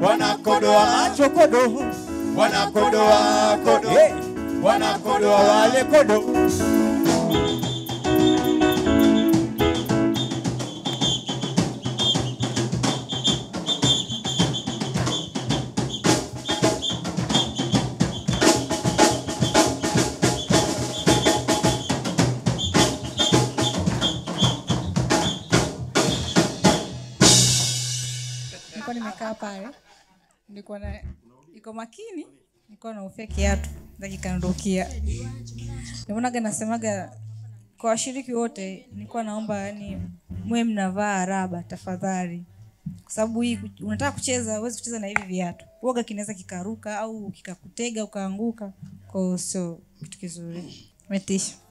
wanakodoa macho kodo wanakodoa kodo wanakodoa wale kodo nilikuwa nimekaa pale nilikuwa na iko makini nilikuwa naufia kiatu dakikaondokia nimonaga nasemaga kwa washiriki wote nilikuwa naomba yani mwe mnavaa raba tafadhali kwa sababu hii ku- unataka kucheza huwezi kucheza na hivi viatu uoga kinaweza kikaruka au kikakutega ukaanguka kwao sio kitu kizuri metisha